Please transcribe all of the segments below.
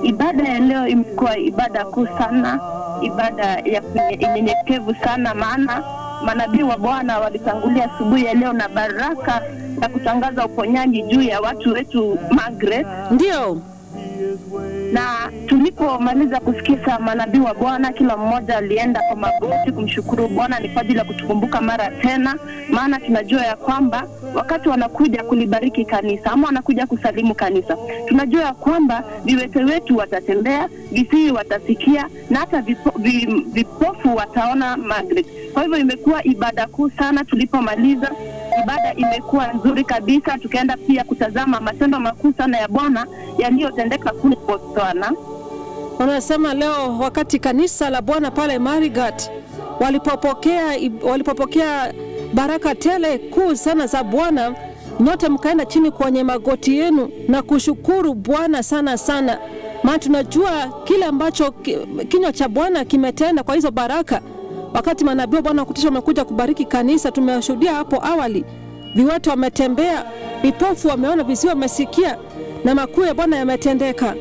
ibada ya leo imekuwa ibada kuu sana, ibada ya kunye- unyenyekevu sana, maana manabii wa Bwana walitangulia asubuhi ya leo na baraka ya kutangaza uponyaji juu ya watu wetu Margaret Ndio. na tulipomaliza kusikiza manabii wa Bwana, kila mmoja alienda kwa magoti kumshukuru Bwana. Ni kwa ajili ya kutukumbuka mara tena, maana tunajua ya kwamba wakati wanakuja kulibariki kanisa ama wanakuja kusalimu kanisa, tunajua ya kwamba viwete wetu watatembea, visiwi watasikia na hata vipo, vi, vipofu wataona Margaret. Kwa hivyo imekuwa ibada kuu sana. Tulipomaliza ibada imekuwa nzuri kabisa, tukaenda pia kutazama matendo makuu sana ya Bwana yaliyotendeka kule Botswana. Unasema leo wakati kanisa la Bwana pale Marigat walipopokea walipopokea baraka tele kuu sana za Bwana, nyote mkaenda chini kwenye magoti yenu na kushukuru Bwana sana sana, maana tunajua kile ambacho ki- kinywa cha Bwana kimetenda kwa hizo baraka. Wakati manabii wa Bwana wa kutisha wamekuja kubariki kanisa, tumeshuhudia hapo awali, viwete wametembea, vipofu wameona, visiwi wamesikia, na makuu ya Bwana yametendeka.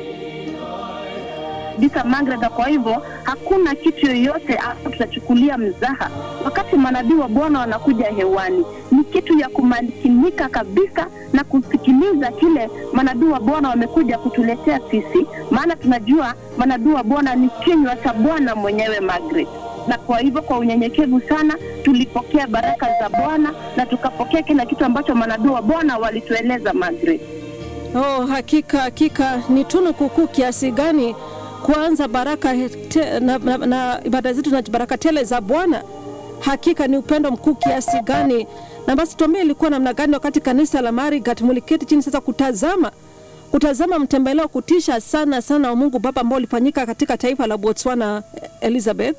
kabisa Margaret. Kwa hivyo hakuna kitu yoyote ambacho tutachukulia mzaha wakati manabii wa Bwana wanakuja hewani. Ni kitu ya kumakinika kabisa na kusikiliza kile manabii wa Bwana wamekuja kutuletea sisi, maana tunajua manabii wa Bwana ni kinywa cha Bwana mwenyewe Margaret. Na kwa hivyo kwa unyenyekevu sana tulipokea baraka za Bwana na tukapokea kila kitu ambacho manabii wa Bwana walitueleza Margaret. Oh, hakika hakika ni tunu kukuu kiasi gani kuanza baraka te, na, na, na ibada zetu na baraka tele za Bwana. Hakika ni upendo mkuu kiasi gani. Na basi tuambie, ilikuwa namna gani wakati kanisa la Marigat muliketi chini sasa kutazama kutazama mtembeleo kutisha sana sana wa Mungu Baba ambao ulifanyika katika taifa la Botswana, Elizabeth?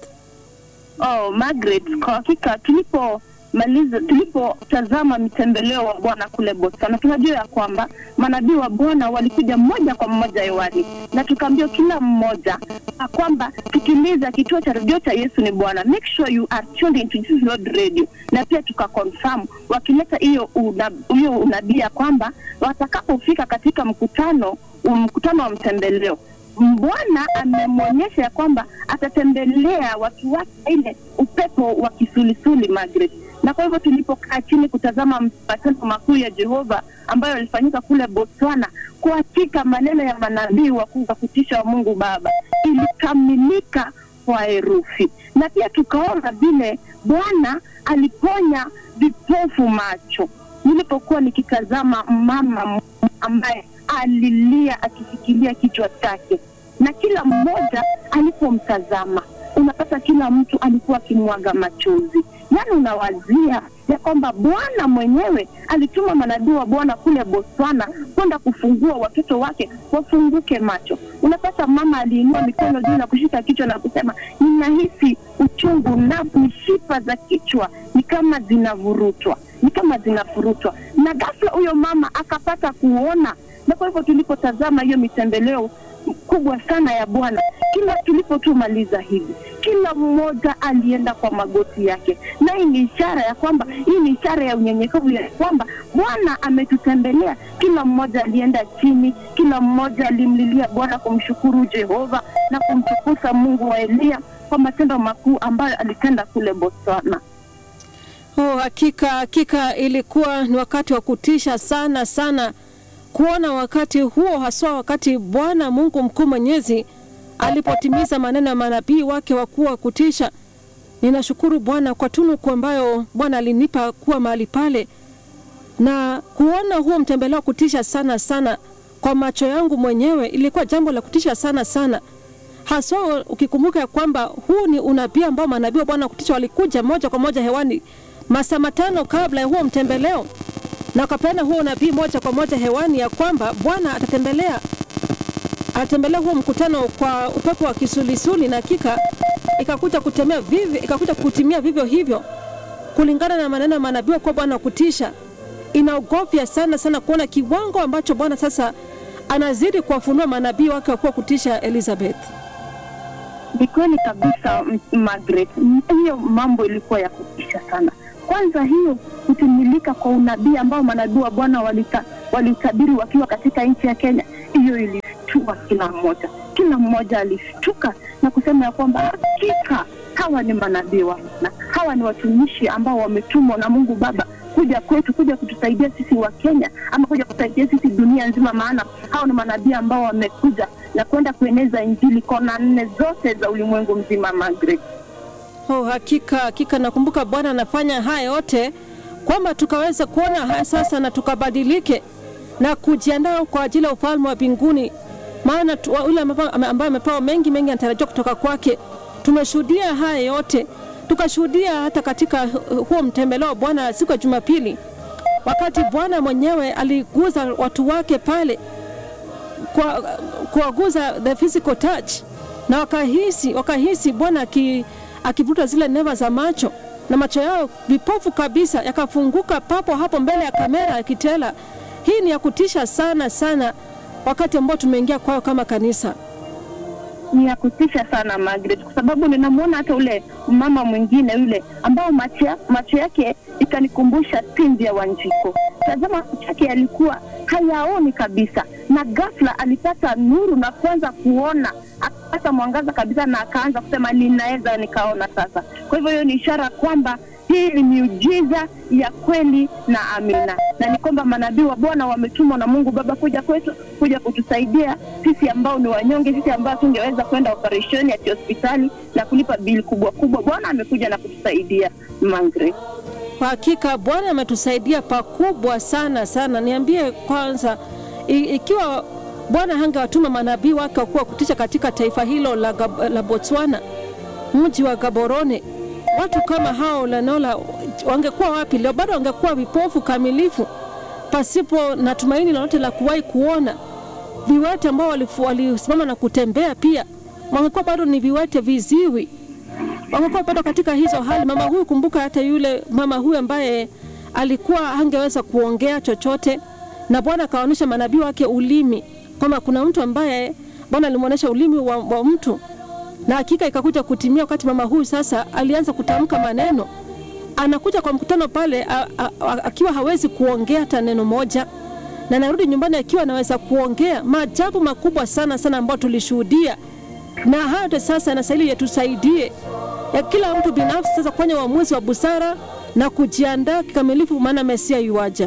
Oh, Margaret, kwa hakika tulipomaliza tulipotazama mitembeleo wa Bwana kule Botswana, tunajua ya kwamba manabii wa Bwana walikuja moja kwa moja hewani, na tukaambiwa kila mmoja ya kwamba sikiliza kituo cha redio cha Yesu ni Bwana, make sure you are tuned into Jesus Lord Radio, na pia tukaconfirm wakileta hiyo una- hiyo unabii ya kwamba watakapofika katika mkutano mkutano wa mtembeleo Bwana amemwonyesha ya kwamba atatembelea watu wake ile upepo wa kisulisuli Margaret. Na kwa hivyo tulipokaa chini kutazama matendo makuu ya Jehova ambayo yalifanyika kule Botswana, kwa hakika maneno ya manabii wakuu wa kutisha wa Mungu Baba ilikamilika kwa herufi, na pia tukaona vile Bwana aliponya vipofu macho. Nilipokuwa nikitazama mama ambaye alilia akifikiria kichwa chake, na kila mmoja alipomtazama, unapata kila mtu alikuwa akimwaga machozi. Yaani unawazia ya kwamba Bwana mwenyewe alituma manabii wa Bwana kule Botswana kwenda kufungua watoto wake wafunguke macho. Unapata mama aliinua mikono juu na kushika kichwa na kusema, ninahisi uchungu na mishipa za kichwa ni kama zinavurutwa, ni kama zinafurutwa, na ghafla huyo mama akapata kuona na kwa hivyo tulipotazama hiyo mitembeleo kubwa sana ya Bwana, kila tulipotumaliza hivi, kila mmoja alienda kwa magoti yake, na hii ni ishara ya kwamba, hii ni ishara ya unyenyekevu ya kwamba Bwana ametutembelea. Kila mmoja alienda chini, kila mmoja alimlilia Bwana kumshukuru Jehova na kumtukuza Mungu wa Eliya kwa matendo makuu ambayo alitenda kule Botswana. Oh, hakika hakika ilikuwa ni wakati wa kutisha sana sana kuona wakati huo, haswa wakati Bwana Mungu mkuu mwenyezi alipotimiza maneno ya manabii wake wakuu wa kutisha. Ninashukuru Bwana kwa tunuku ambayo Bwana alinipa kuwa mahali pale na kuona huo mtembeleo wa kutisha sana sana kwa macho yangu mwenyewe, ilikuwa jambo la kutisha sana sana, haswa ukikumbuka ya kwamba huu ni unabii ambao manabii wa Bwana wa kutisha walikuja moja kwa moja hewani masaa matano kabla ya huo mtembeleo na wakapeana huo unabii moja kwa moja hewani ya kwamba Bwana atatembelea atatembelea huo mkutano kwa upepo wa kisulisuli, na hakika ikakuja kutemea vivyo, ikakuja kutimia vivyo hivyo kulingana na maneno ya manabii kwa Bwana wa kutisha. Inaogofya sana sana kuona kiwango ambacho Bwana sasa anazidi kuwafunua manabii wake wakuwa kutisha. Elizabeth, Ni kweli kabisa M- Margaret, M- hiyo mambo ilikuwa ya kutisha sana. Kwanza hiyo kutimilika kwa unabii ambao manabii wa Bwana walita- waliutabiri wakiwa katika nchi ya Kenya, hiyo ilishtua ilishtua kila mmoja. Kila mmoja alishtuka na kusema ya kwamba hakika hawa ni manabii wa Bwana, hawa ni watumishi ambao wametumwa na Mungu Baba kuja kwetu, kuja kutusaidia sisi wa Kenya ama kuja kutusaidia sisi dunia nzima, maana hao ni manabii ambao wamekuja na kwenda kueneza Injili kona nne zote za ulimwengu mzima. Margaret. Oh, hakika hakika, nakumbuka Bwana anafanya haya yote kwamba tukaweza kuona haya sasa na tukabadilike na kujiandaa kwa ajili ya ufalme wa mbinguni, maana tu- yule ambaye amepewa mengi mengi anatarajiwa kutoka kwake. Tumeshuhudia haya yote, tukashuhudia hata katika hu- huo mtembeleo wa Bwana siku ya Jumapili, wakati Bwana mwenyewe aliguza watu wake pale kwa kuwaguza the physical touch na wakahisi wakahisi Bwana aki, akivuta zile neva za macho na macho yao vipofu kabisa yakafunguka papo hapo mbele ya kamera ya kitela. Hii ni ya kutisha sana sana, wakati ambao tumeingia kwao kama kanisa. ni ya kutisha sana Margaret, kwa sababu ninamwona hata ule mama mwingine yule ambao macho, ya- macho yake ikanikumbusha pindi ya Wanjiko. Tazama, macho yake yalikuwa hayaoni kabisa, na ghafla alipata nuru na kuanza kuona, akapata mwangaza kabisa, na akaanza kusema ninaweza nikaona sasa. Kwa hivyo hiyo ni ishara kwamba hii ni miujiza ya kweli na amina, na ni kwamba manabii wa Bwana wametumwa na Mungu Baba kuja kwetu, kuja kutusaidia sisi ambao ni wanyonge, sisi ambao tungeweza kwenda operesheni ya hospitali na kulipa bili kubwa kubwa. Bwana amekuja na kutusaidia Mangre. Kwa hakika Bwana ametusaidia pakubwa sana sana. Niambie kwanza, i, ikiwa Bwana hangewatuma manabii wake wakuwa kutisha katika taifa hilo la, Gab- la Botswana, mji wa Gaborone, watu kama hao Lanola wangekuwa wapi leo? Bado wangekuwa vipofu kamilifu, pasipo na tumaini lolote la kuwahi kuona. Viwete ambao walifu- walisimama na kutembea pia wangekuwa bado ni viwete viziwi wamekuwa bado katika hizo hali. Mama huyu, kumbuka hata yule mama huyu ambaye alikuwa hangeweza kuongea chochote, na Bwana akaonyesha manabii wake ulimi, kwamba kuna mtu ambaye Bwana alimwonyesha ulimi wa, wa mtu, na hakika ikakuja kutimia wakati mama huyu sasa alianza kutamka maneno. Anakuja kwa mkutano pale a, a, a, akiwa hawezi kuongea hata neno moja, na anarudi nyumbani akiwa anaweza kuongea. Maajabu makubwa sana sana ambayo tulishuhudia na hayo yote sasa yanastahili yatusaidie ya kila mtu binafsi sasa kufanya uamuzi wa busara na kujiandaa kikamilifu, maana Mesia yuaja.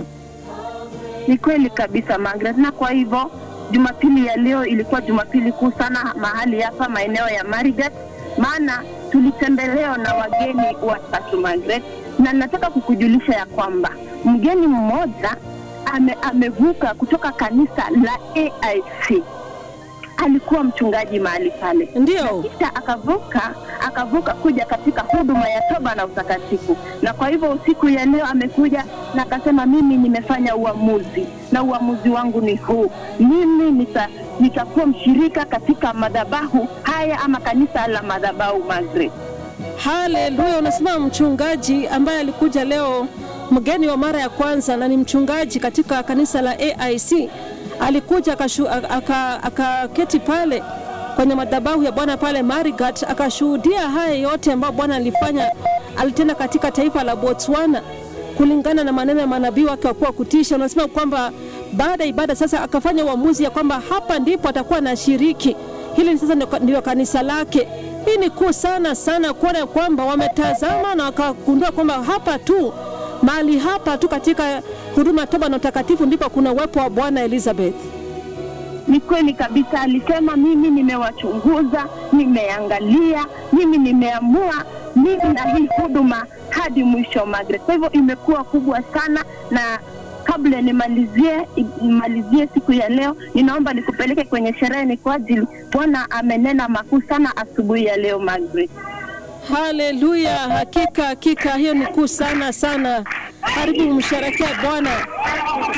Ni kweli kabisa Margaret, na kwa hivyo Jumapili ya leo ilikuwa Jumapili kuu sana mahali hapa maeneo ya Marigat, maana tulitembelewa na wageni watatu Margaret, na nataka kukujulisha ya kwamba mgeni mmoja ame, amevuka kutoka kanisa la AIC alikuwa mchungaji mahali pale Ndio. kisha akavuka akavuka kuja katika huduma ya toba na utakatifu, na kwa hivyo usiku ya leo amekuja na akasema, mimi nimefanya uamuzi na uamuzi wangu ni huu, mimi nita nitakuwa mshirika katika madhabahu haya ama kanisa la madhabahu Margaret. Haleluya! Unasema mchungaji ambaye alikuja leo, mgeni wa mara ya kwanza, na ni mchungaji katika kanisa la AIC, alikuja akashu- aka- akaketi pale kwenye madhabahu ya Bwana pale Marigat, akashuhudia haya yote ambayo Bwana alifanya, alitenda katika taifa la Botswana kulingana na maneno ya manabii wake wakuwa kutisha. Unasema kwamba baada ya ibada sasa akafanya uamuzi ya kwamba hapa ndipo atakuwa anashiriki. Hili sasa ndio- ndio kanisa lake. Hii ni kuu sana sana kuona kwamba wametazama na wakagundua kwamba hapa tu mahali hapa tu katika huduma ya toba na utakatifu ndipo kuna uwepo wa Bwana Elizabeth. Ni kweli kabisa, alisema mimi nimewachunguza, nimeangalia, mimi nimeamua mimi na hii huduma hadi mwisho Margaret. Kwa hivyo imekuwa kubwa sana, na kabla nimalizie nimalizie siku ya leo, ninaomba nikupeleke kwenye sherehe, ni kwa ajili Bwana amenena makuu sana asubuhi ya leo Margaret. Haleluya! Hakika hakika, hiyo ni kuu sana sana. Karibu msherekea Bwana.